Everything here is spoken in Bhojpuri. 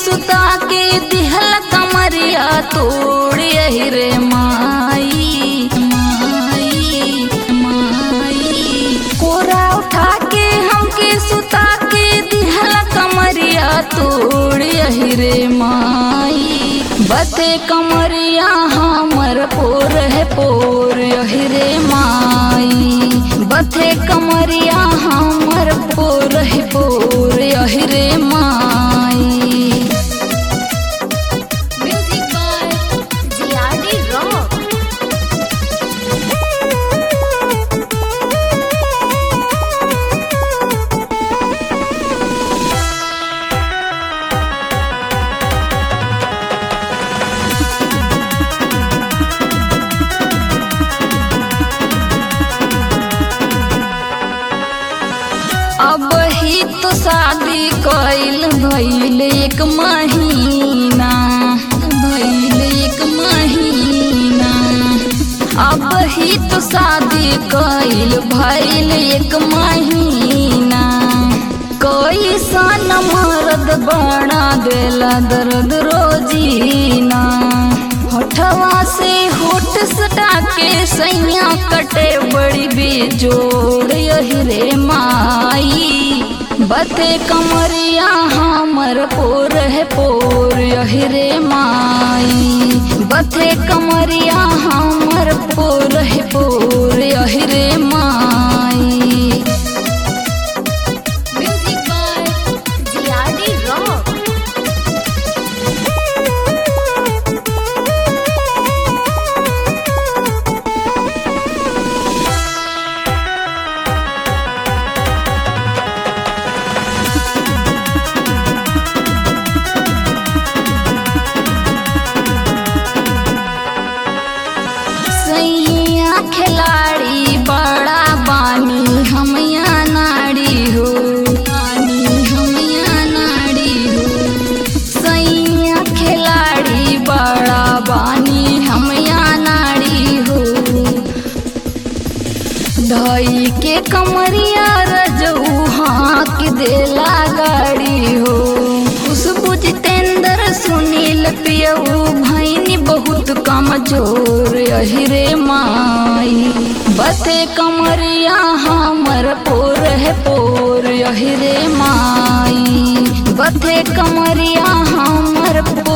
सुता के दिहल कमरिया तोड़ यही रे माई माई माई कोरा उठा के हमके सुता के दिहल कमरिया तोड़ यही रे माई बते कमरिया हमर पोर है पोर यही रे माई बथे कमरिया हमर पोर है पोर यही रे माई Music by Ziadi Rock. अब ही तो शादी कइल भइल एक महीना भइल एक महीना अब ही तो शादी कइल भइल एक महीना कोई सन मर्द बना देला दर्द रोजीना होठवा से होठ सटा के सैया कटे बड़ी बेजोड़ यही रे माई बते कमरिया हमर पोर है पोर यही रे माई बते कमरिया हमर पोर है पोर यही रे माई Music by Ziadi Rock. सैया खिलाड़ी बड़ा बानी हमया नाड़ी हो बानी हमया नाड़ी हो सैया खिलाड़ी बड़ा बानी हमया नाड़ी हो धई के कमरिया रजऊ हाँक देला गाड़ी हो खुशबू जितेंद्र सुनील पियऊ भैनी बहुत कमजोर यही रे माई बते कमरिया हमर पोर है पोर यही रे माई बते कमरिया हमर पोर